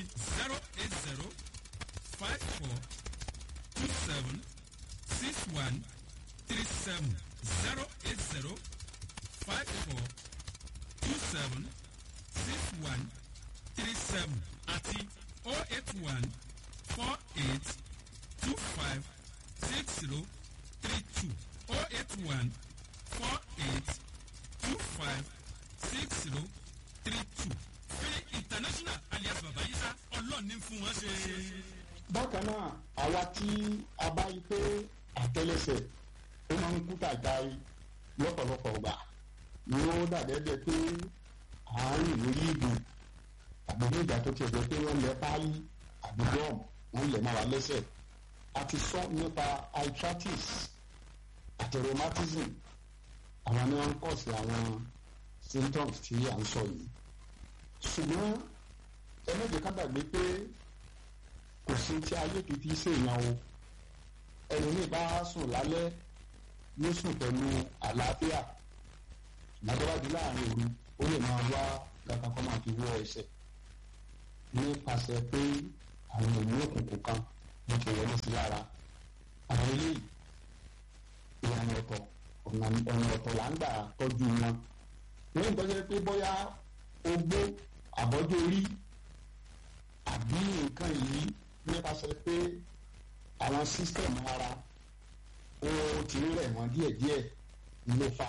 zero eight zero five four two seven six one three seven zero eight zero five four two seven six one three seven àti oh eight one four eight two five six zero three two oh eight one four eight two five six zero three two fẹ́ international alias babayisa ọlọ́ọ̀ni fún wọn ṣe. bákan náà àwa tí a bá yí pé àtẹlẹsẹ ó máa ń kú tàgbáyé lọ́pọ̀lọpọ̀ gbà ni ó dàgẹ́gẹ́ pé àárín lórí ìbò àbí ní ìgbà tó tiẹ̀ jẹ́ pé wọ́n lẹ páálí àbí bọ́ọ̀mù wọ́n lẹ̀ máa wà lẹ́sẹ̀ a ti sọ nípa arthritis àti rheumatism àwọn ni wọ́n ń kọ̀ sí àwọn symptoms tí à ń sọ yìí ṣùgbọ́n ẹlẹ́dẹ̀ẹ́ ká gbàgbé pé kò sí tí ayé kìí fi ṣèyàn o ẹlòmíì bá sùn lálẹ́ ló sùn pẹ̀lú àlàáfíà lágbáradì láàrin òru ó lè máa wá kankan kó máa fi wọ ẹsẹ̀ nípasẹ̀ pé àwọn èmi òkùnkùn kan ló ti wọlé sí lára àwọn eléyìí ìlànà ọ̀tọ̀ ọ̀nà ọ̀tọ̀ là ń gbà tọ́jú wọn ní ìtọ́jú pé bóyá ogbó àbọ́jú orí àbí nǹkan yìí nípasẹ̀ pé àwọn sísítẹ̀mù ara ó ti ń rẹ̀ wọ́n díẹ̀díẹ̀ ló fa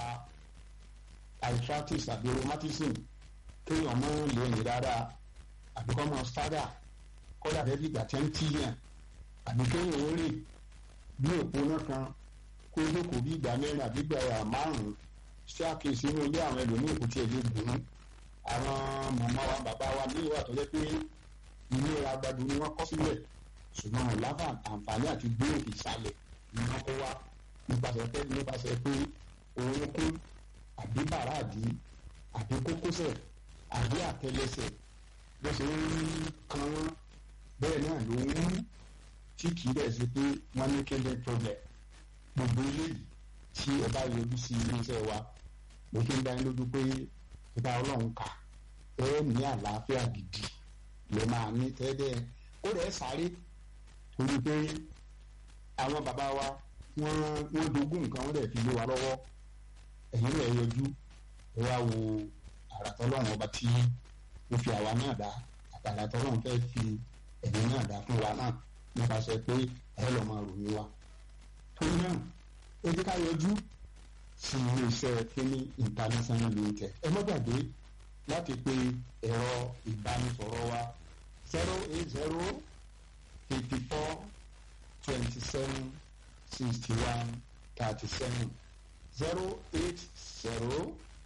arthritis àbí rheumatism kéèyàn mọ́ lè rìn dáadáa àbí kọ́ mọ́ sádà kọ́dà bẹ́ẹ̀ bí ìgbà tẹ́ ń tíyàn àbí kéèyàn ó rìn bí òpónà kan kó jókòó bí ìgbà mẹ́rin àbí ìgbà márùn-ún ṣé àkíyèsí inú ilé àwọn ẹlòmíì kò tiẹ̀ lè gùn ún àwọn màmá wa bàbá wa ní ìwà tó jẹ́ pé ilé agbado ni wọ́n kọ́ sílẹ̀ ṣùgbọ́n wọn láfa àǹfààní àti gbé òkè ìsàlẹ̀ ni wọ́n kó wá nípasẹ̀ pé nípasẹ̀ pé òun kún àbí bàràdì àbí kókósẹ̀ àbí àtẹlẹsẹ̀ bó ṣe ń kan wọ́n bẹ́ẹ̀ náà ló ń mú tí kì í dẹ̀ ṣe pé wọ́n ní kéde problem gbogbo eléyìí tí ẹ bá yọjú sí iléeṣẹ́ wa mo fi ń dá yín lójú pé ìbá ọlọ́run kà ẹ ní àlàáfíà gidi lè máa ní tẹ́lẹ̀ ó rẹ̀ sáré torí pé àwọn bàbá wa wọ́n wọ́n dogún nǹkan wọ́n dẹ̀ fi lé wa lọ́wọ́ ẹ̀yin rẹ̀ yọjú ẹ wá wo àràtọ́lọ́run ọba tí ó fi àwa náà dá àtàràtọ́lọ́run fẹ́ fi ẹ̀yin náà dá fún wa náà nípasẹ̀ pé ẹ lọ́ máa ròyìn wa torí náà ẹ jẹ́ ká yọjú sí iléeṣẹ́ kíní international limited ẹ má gbàgbé láti pe ẹ̀rọ ìbánisọ̀rọ̀ wa zero eight zero fifty four twenty seven sixty one thirty seven zero eight zero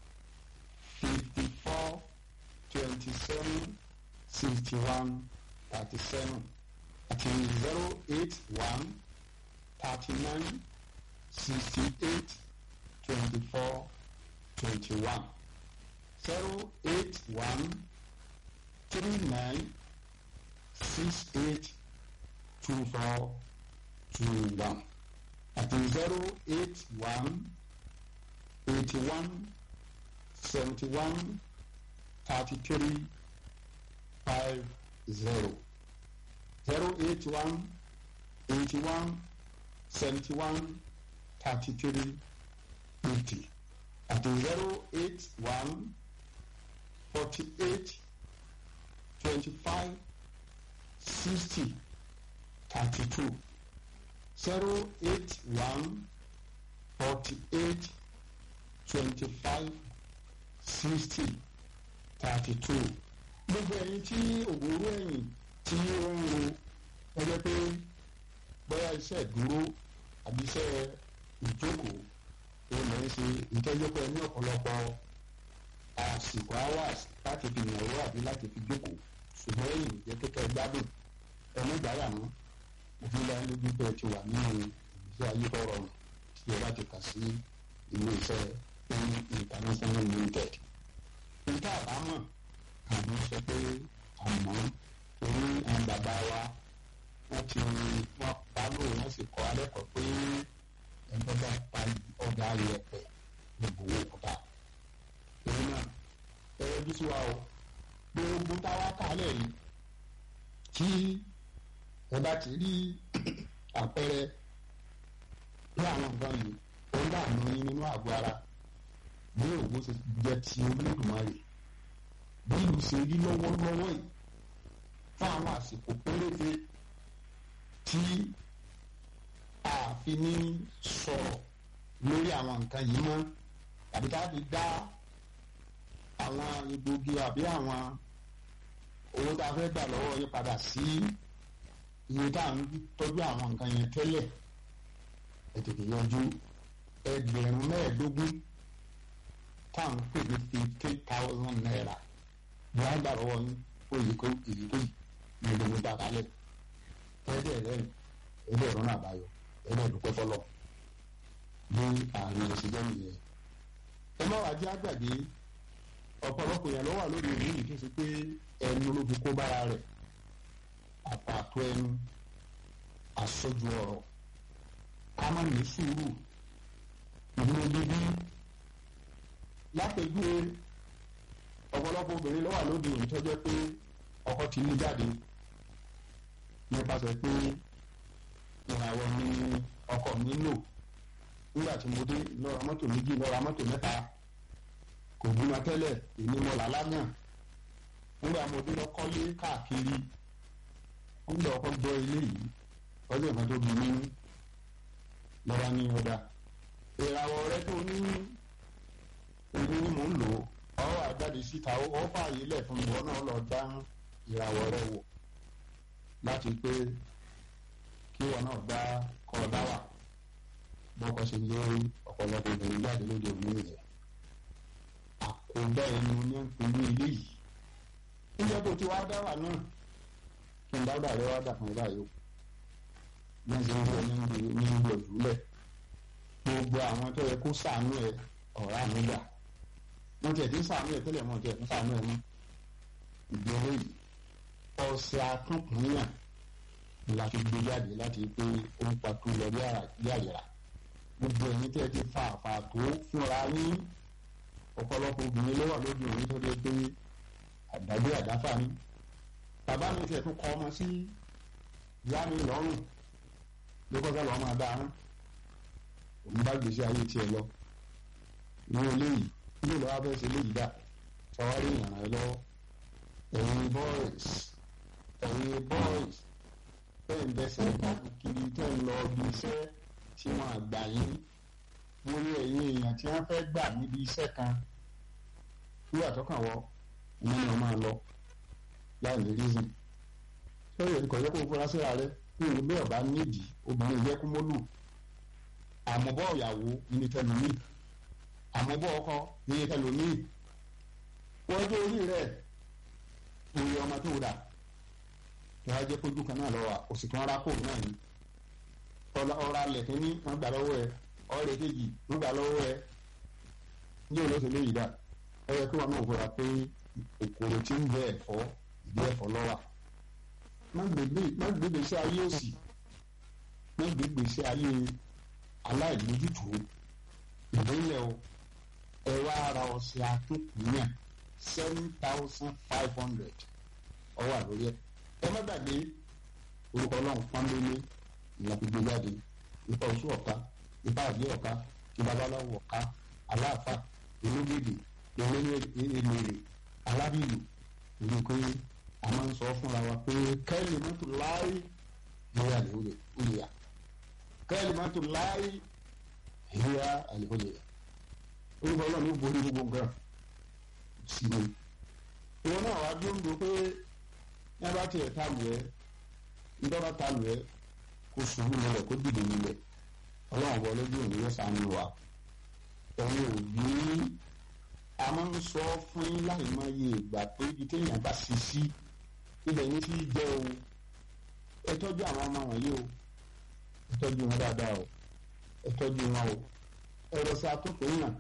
fifty four twenty seven sixty one thirty seven àti zero eight one thirty nine sixty eight twenty four twenty one zero eight one three nine six eight two four two one àti zero eight one eighty one seventy one thirty three five zero zero eight one eighty one seventy one thirty three eighty àti zero eight one forty eight twenty five sixty thirty two zero eight one forty eight twenty five sixty thirty two gbogbo ẹ̀yin tí òwúrò ẹ̀yìn tí ó ń ro ọjọ́ pé bóyá iṣẹ́ ìdúró àbí iṣẹ́ ìjókòó ó lọ ṣe ìtọ́jọ́pọ̀ ní ọ̀pọ̀lọpọ̀ àsìkò hours láti fi nàró àbí láti fi jókòó ṣùgbọ́n èyí jẹ́ kékeré gbádùn ẹni gbáyà mọ́ òfin láyé lójú pé ẹ ti wà nínú ìgbésí ayé tó rọrùn tí ẹ bá ti kà sí ilé iṣẹ́ ní international limited. níta àbámọ̀ àmọ́ sọ pé àmọ́ orí àwọn bàbá wa wọ́n ti wọ́n pàlọ́ wọ́n sì kọ́ alẹ́kọ̀ọ́ pé ẹgbẹ́ bá pa ọ̀gá ayẹ̀pẹ̀ gbogbo owó kọ́ta. èyí náà ẹ yọjú sí wa o gbogbo táwa kálẹ̀ yìí tí ẹ bá ti rí àpẹẹrẹ pé àwọn nǹkan yìí ó ń dààmú yín nínú àgọ́ ara bí òwò ṣe jẹ́ ti olódùmarè bí ìlú ṣe rí lọ́wọ́lọ́wọ́ yìí fún àwọn àsìkò péréte tí a fi ní sọ̀rọ̀ lórí àwọn nǹkan yìí mọ́ tàbí tá a fi dá àwọn egbògi àbí àwọn owó tá a fẹ́ gbà lọ́wọ́ yín padà sí iye tá à ń tọ́jú àwọn nǹkan yẹn tẹ́lẹ̀ ẹ tètè yanjú ẹgbẹ̀rún mẹ́ẹ̀ẹ́dógún tá à ń pè ní fifty thousand naira ní a gbà lọ́wọ́ yín ó yẹ kó èyí tó yìí ní ìlú ní dàkálẹ̀ ẹ̀ẹ́dẹ̀ rẹ̀ ẹ̀ẹ́dẹ̀ rọ́nà àbáyọ ẹ̀ẹ́dẹ̀ dúpẹ́ fọlọ́ ní àárín ìṣẹ́jọ́ nìyẹn. ẹ má wàá jẹ́ àgbàgbé ọ̀pọ̀lọpọ̀ yẹn ló wà lórí ìlú yìí tó ṣe pé ẹnu ló fi kó bára rẹ̀ àpàtó ẹnu àsọjù ọ̀rọ̀ ká má ní sùúrù ìdúró bíbí lápẹjúwe ọ̀pọ̀lọpọ̀ obìnrin ló wà lóde òní tó jẹ́ pé ọkọ ti ní jáde nípasẹ̀ pé ìràwọ̀ ni ọkọ mi lò nígbà tí mo dé lọ́ra mọ́tò méjì lọ́ra mọ́tò mẹ́ta kò bímọ tẹ́lẹ̀ èmi mọ̀ làlágàn nígbà mo dé lọ́kọ́lé káàkiri nígbà ọkọ gbọ́ ilé yìí ọjọ́ ìkan tó bí mi lọ́ra ní ọ̀dà ìràwọ̀ rẹ tó ní orí ni mò ń lò ó ọ wà jáde síta ó fààyè lẹ̀ fún ìwọ náà lọ dá ìràwọ̀ rẹ wò láti pé kí ìwọ náà dá kọ́ dá wà bọ́kọ ṣe yẹ ọ̀pọ̀lọpọ̀ obìnrin jáde lóde òní nìyẹn àkóbá ẹnu ní ìpínlẹ̀ ilé yìí níjẹ́ tó ti wá dá wà náà kí n dáwọ́dà rẹ wá dà fún ibà yìí ní ṣe ń bọ̀ ní ìlú ìjùlẹ̀ gbogbo àwọn tó yẹ kó sàánú ẹ ọ̀rá mi gbà wọ́n tiẹ̀ ti ń sàánú ẹ tẹ́lẹ̀ wọ́n tiẹ̀ ń sàánú ẹ mọ́ ìgbéró yìí ọ̀sẹ̀ akúnkùnyàn la fi gbé jáde láti pé ó ń patú lọ bí àyẹ̀rà gbogbo ẹ̀yin tẹ́ ti fa àfààtó fúnra yín ọ̀pọ̀lọpọ̀ obìnrin ló wà lóde òní tó dé pé àdágbé àdáfà ni bàbá mi tiẹ̀ tún kọ́ ọmọ sí ìyá mi lọ́rùn ló kọ́kọ́ lọ́ọ́ máa dáa rán òun bá gbèsè ayé tiẹ̀ lọ ní eléyìí ilé ìlọ́wọ́ abẹ́ ṣe léyìí dá sọwárí ìyànà ẹ lọ́wọ́ ẹ̀yin boys ẹ̀yin boys tẹ́ ń bẹ́sẹ̀ kiri tẹ́ ń lọ ibi iṣẹ́ tí wọ́n àgbà yín wọ́n rí ẹ̀yin èèyàn tí wọ́n fẹ́ gbà níbi iṣẹ́ kan wíwà tọkàn wọ ìyẹn ni wọ́n máa lọ láì ní reason sọ́yìn ẹ̀kọ́ yẹ kó fura síra rẹ ní ìlú bí ọba nídìí obìnrin yẹ kó mọ́lù àmọ́bọ̀ ìyàwó ní tẹlumi àmọ́bọ̀ ọkọ ní tẹlumi wọ́n jẹ́ orí rẹ̀ òye ọmọ tó dà kí wọ́n jẹ́ kójú kan náà lọ́wọ́ òsì kan rákò náà ni ọ̀rọ̀ alẹ̀ kínní wọ́n gbà lọ́wọ́ ẹ ọ̀rẹ́ kejì wọ́n gbà lọ́wọ́ ẹ ní olóṣèlú léyìí dà ẹ yẹ kí wọn náà fura pé òkòrò tí ń bẹ ẹ̀fọ́ ìdí ẹ̀fọ́ lọ́wọ́ má gbégbé sí ayé òsì má gbégbé sí ayé aláìlójútùú ìdílé o ẹ wá ara ọ̀sẹ̀ akínkùnyàn seven thousand five hundred ọwọ́ àlórí ẹ ẹ má gbàgbé orúkọ ọlọ́run pọ́nlélé ìlàgbègbè jáde ipa oṣù ọ̀ka ipa àbí ọ̀ka ti babaláwo ọ̀ka aláàfà elégèdè eléré alábìlú ìlú pé a máa ń sọ fúnra wa pé kẹ́lì mọ́tò láì ìyá àlè olè yá kẹ́lì mọ́tò láì ìyá àlè olè yá orúkọ ọlọ́run ló borí gbogbo nǹkan sí i ìwọ náà wá dúró ń do pé ní bá tiẹ̀ ta lù ẹ́ nígbà ta lù ẹ́ kó sùúrù lọ́wọ́ kó dìde nílẹ̀ ọlọ́run wọlé bí òun yóò sànù wa ẹ̀yin òbí a máa ń sọ fún yín láì mọ iye ìgbà pé ibi téèyàn bá ṣe sí ibẹ̀ yín ti jẹ́ o ẹ tọ́jú àwọn ọmọ wọ̀nyí o ẹ tọ́jú wọn dáadáa o ẹ tọ́jú wọn o ẹ̀rọ sí atúntò yàn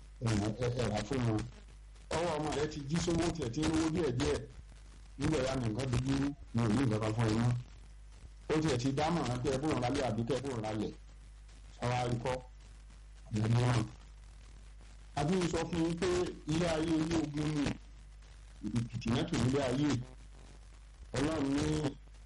ẹ̀rà fún wọn ọwọ́ ọmọ rẹ ti jí sówó tiẹ̀ tí ń rówó díẹ̀ díẹ̀ nígbà ya nìkan dojú ní òní ìjọba fún ẹ mọ́ ó tiẹ̀ ti dámọ̀ràn pé ẹ bóun rálẹ̀ àbí kẹ́ ẹ bóun rálẹ̀ sáwá rí kọ́ ọ̀nà mìíràn àbí sọ fún yín pé ilé ayé ilé ogun ni ìpìtì náà tó nílé ayé ọlọ́run ní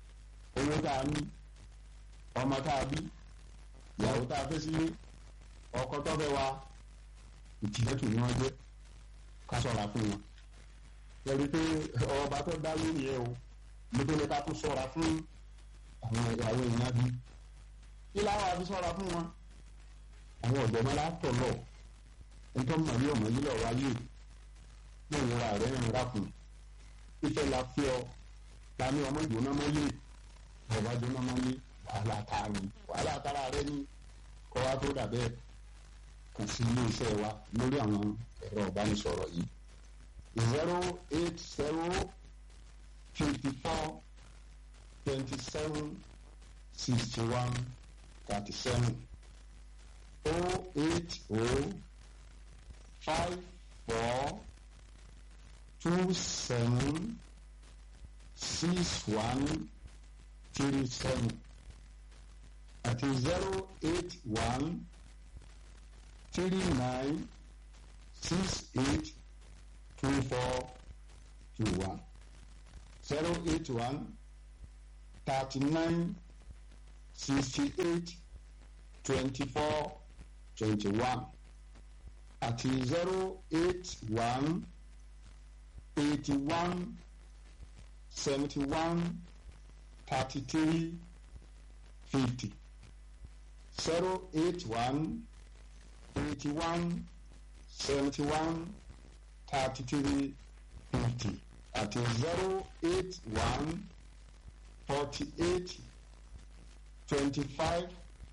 tá a ní ọmọ tá a bí ìyàwó tá a fẹ́ sílé ọkọ tó fẹ́ wa ìtìlẹ́tù ni wọ́n jẹ́ ká ṣọ́ra fún wọn. lórí pé ọba tó dá lórí ẹ o nítorí ká tó ṣọ́ra fún àwọn ìyàwó èèyàn bí. kí láwọn àfi ṣọ́ra fún wọn. àwọn ọ̀jọ̀gbọ́n látọ̀ lọ nítorí mọ̀ ní ọmọ yìí lọ wáyé ní ìwúra rẹ̀ ń rà fún ìfẹ́ la fi ọ ta ní ọmọ ìjóná mọ́ yé ọba jóná mọ́ yé wàhálà tààrí wàhálà tààrà rẹ ní kọ́ wa tó dà bẹ́ẹ̀ kàn sí ilé iṣẹ́ wa lórí àwọn ẹ̀rọ ìbánisọ̀rọ̀ yìí zero eight zero fifty four twenty seven sixty one thirty seven oh eight oh five four two seven six one three seven àti zero eight one three nine six eight two four two one zero eight one thirty nine sixty eight twenty four twenty one àti zero eight one eighty one seventy one thirty three fifty zero eight one eighty one seventy one thirty three fifty àti zero eight one forty eight twenty five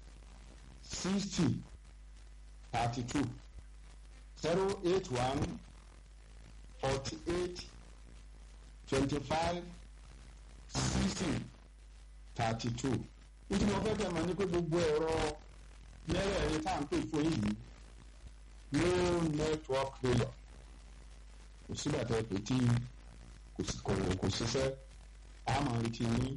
sixty thirty two zero eight one forty eight twenty five sixty thirty two nítorí mo fẹ́ kẹ́ mọ̀ ní pé gbogbo ẹ̀rọ mẹ́rẹ̀ẹ̀rin tá à ń pè fún yìí no network failure kò sígbà tẹ́ pé tí kò sí kò kò ṣiṣẹ́ àmọ́ retí ní.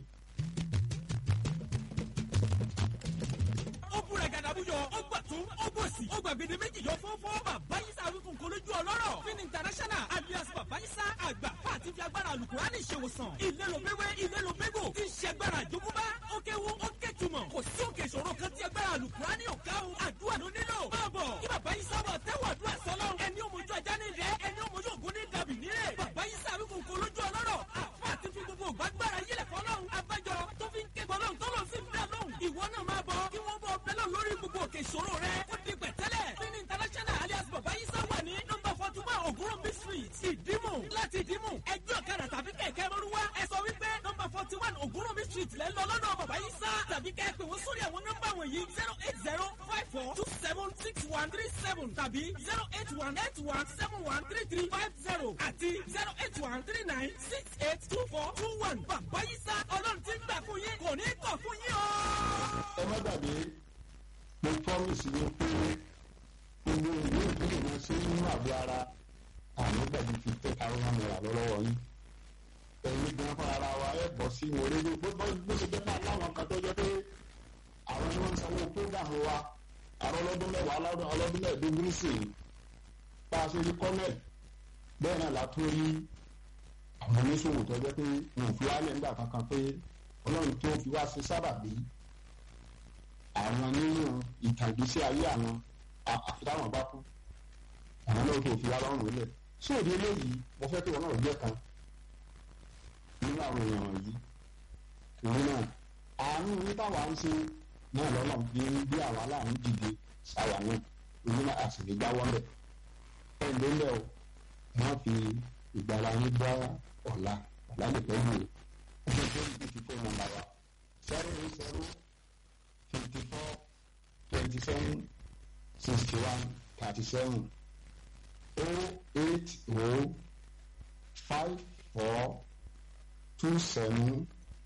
ó búra gàdàbúyọ ó gbà tún ó gbòsì ó gbà gbèdé méjì yọ fọ́fọ́ bàbá yìí sá wíkùn kó lójú ọlọ́rọ̀ fin international alias bàbá yìí sá àgbà pàtí fi agbára alukurani ṣèwòsàn ilé ló gbéwé ilé ló gbégò tí ń ṣe agbára àjogúnbá ó kéwu ó kétumọ̀ kò sí òkè ìṣòro kan tí agbára alukurani ò ká o àdúrà ló nílò máa bọ̀ kí bàbá yìí sábà tẹ́wọ̀ àdúrà sọ́lọ́ ẹni òmojú ajá ní rẹ ẹni òmojú ògún ní dàbí nílẹ̀ bàbá yìí sá wíkùn kó lójú ọlọ́rọ̀ àfa àti fi gbogbo ògbàgbára yílẹ̀ fọlọ́run abájọ tó fi ń ké gbọ́lọ́run tó lọ sí bẹ́ẹ̀ lóhùn ìwọ náà máa bọ̀ kí wọ́n bọ̀ bẹ́ẹ̀ lọ lórí gbogbo òkè ìṣòro rẹ ó di pẹ̀tẹ́lẹ̀ fin international alias bàbá yìí sá wà ní nọ́mbà forty one ògúnrúnbí street ìdímù láti ìdímù ẹgbẹ́ ọ̀kadà tàbí kẹ̀kẹ́ mọ́rúwá ẹ sọ wípé nọ́mbà forty one ògúnrúnbí street lẹ́ ń lọ lọ́dọ̀ bàbá yìí sá tàbí kẹ́ ẹ pè wọ́n sórí àwọn nọ́mbà wọ̀nyí zero eight zero five four two seven six one three seven tàbí zero eight one eight one seven one three three five zero àti zero eight one three nine six eight two four two one bàbá yìí sá ọlọ́run ti ń gbà fún yín kò ní kọ̀ fún yín o. ẹ má gbàgbé mo promise yín pé gbogbo ìwé ìpínlẹ̀ náà ṣe nínú àgọ́ ara àwọn gbàgbé fi tẹ́ káwọn náírà lọ́wọ́ yín ẹ̀yin gan fún ara wa ẹ̀ bọ̀ sí ìwọ̀n rédíò bó bó ṣe jẹ́ pé aláwọn kan tó jẹ́ pé àwọn ni wọ́n ń sanwó prógàmù wa àwọn ọlọ́dún mẹ́wàá ọlọ́dún mẹ́ẹ̀ẹ́dógún sí i bá a ṣe rí kọ́nẹ̀ bẹ́ẹ̀ náà la tún rí àwọn oníṣòwò tó jẹ́ pé wọn ò fi wálẹ̀ nígbà kankan pé ọlọ́run tó fi wá sí sábàbí àwọn nínú ìtàgbésí ayé àwọn àfitáwọn bá kú àwọn náà tó fi wá lọ́rùn lẹ̀ sóòdì eléyìí mo fẹ́ kí wọn náà jẹ́ kan nínú àwọn èèyàn wọ̀nyí torí náà àánú ní táwa ń ṣe náà lọ́nà bí bí àwa láàánú dìde sáwà náà èyí náà àti lè jáwọ́ lẹ̀ ẹ̀ ló lẹ̀ o wọ́n fi ìgbàlá yín bá ọ̀la ọ̀la lè pẹ́ yìí o ṣe tó ní fífọ́ nọ́mbà wa zero eight zero fifty four twenty seven sixty one thirty seven oh eight oh five four two seven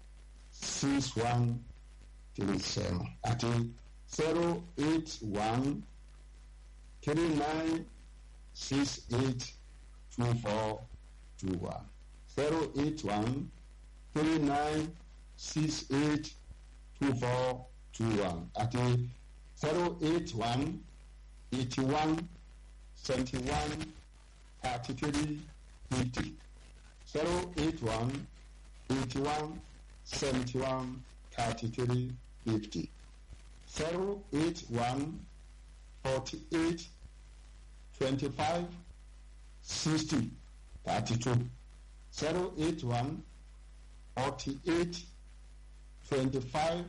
six one three seven àti zero eight one three nine six eight two four two one zero eight one three nine six eight two four two one àti zero eight one eighty one seventy one thirty three fifty zero eight one eighty one seventy one thirty three fifty zero eight one forty eight twenty five sixty thirty two zero eight one forty eight twenty five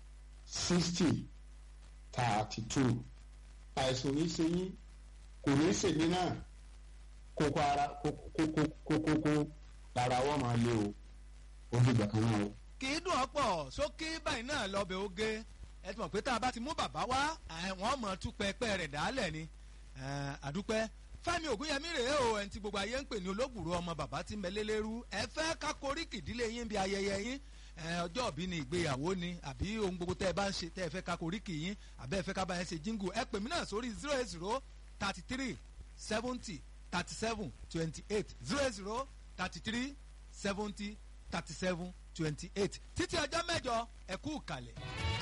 sixty thirty two àìsàn ní ṣe yín kò ní ṣèmí náà kókó ara kókókókókó lára wọn máa lé o ó dìgbà kan náà o. kì í dùn ọ́pọ̀ sókè báyìí náà lọ́bẹ̀ oge ẹ ti mọ̀ pé tá a bá ti mú bàbá wá wọ́n mọ̀ tú pẹpẹ rẹ̀ dálẹ̀ ni àdúpẹ́ fẹ́mi ògúnyẹmí rèé o ẹni tí gbogbo ayé ń pè ní olóògùrú ọmọ bàbá tí mẹlẹ́lẹ́rú ẹ fẹ́ ká koríkì ìdílé yín bí ayẹyẹ yín ọjọ́ òbí ni ìgbéyàwó ni àbí ohun gbogbo tẹ́ ẹ bá ń ṣe tẹ́ ẹ fẹ́ ká koríkì yín àbẹ́ ẹ fẹ́ ká bá yẹn ṣe jíngù ẹ pè mí náà sórí zero eight zero thirty three seventy thirty seven twenty eight zero eight zero thirty three seventy thirty seven twenty eight títí ọjọ́ mẹ́jọ ẹ kú kalẹ̀.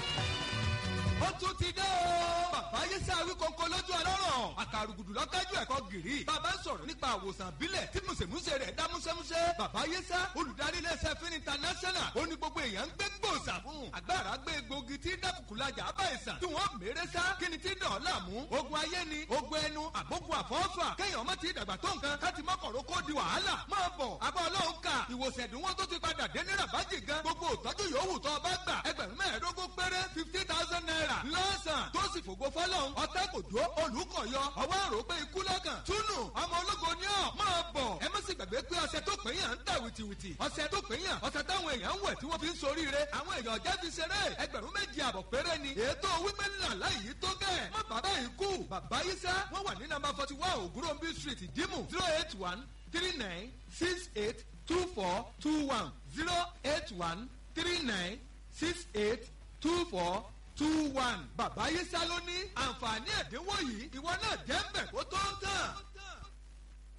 ó tún ti dé o. bàbá yéṣẹ́ awíkọ́kọ́ lójú ọlọ́rọ̀ àkàrùgùdù lọ́tẹ́jú ẹ̀kọ́ gìrì. bàbá ń sọ̀rọ̀ nípa àwòsàn bílẹ̀ tí mùsèmùsè rẹ̀ dá músẹ́músẹ́. bàbá yéṣẹ́ olùdarí iléeṣẹ́ fin international ó ní gbogbo èèyàn ń gbé gbòòsà fún. àgbàrá gbé egbògi tí dákùkùlajà bá ìsàn tí wọ́n mèrè sá kí ni tí dàn láàmú. ogun ayé ni ogun ẹnu àbógun àfọ́fà kéèyàn má ti dàgbà tó nǹkan káti mọ́kànró kó di wàhálà. máa bọ̀ abọ́ ọlọ́run kà ìwòsàn ẹ̀dínwó tó ti padà dé ní rabaji gan gbogbo òtọ́jú yòówù tó bá gbà ẹgbẹ̀rún mẹ́ẹ̀ẹ́dógún péré fifty thousand naira lọ́sàn tó sì fògo fọlọ́run ọ̀tẹ́ kò dúró olùkọ̀yọ ọwọ́ àrò pé ikú lọ́kàn túnú ọmọ ológo ni ọ́ máa bọ̀ ẹ má sì gbàgbé pé ọṣẹ tó pè yàn ń tà wìtìwìtì ọṣẹ tó pè yàn ọṣẹ táwọn èèyàn ń wẹ̀ tí wọ́n fi ń soríire àwọn èèyàn jẹ́ fi ṣeré ẹgbẹ̀rún méjì àbọ̀ péré ni ètò wípé ńlá láyìí tó gẹ̀ má bàbá yìí kú bàbá yìí sá wọ́n wà ní nàmbà forty one ògúnròmbí street ìdímù zero eight one three nine six eight two four two one zero eight one three nine six eight two four two one bàbá yìí sá ló ní àǹfààní ẹ̀dínwó yìí ìwọ náà jẹ́ ń bẹ̀ kó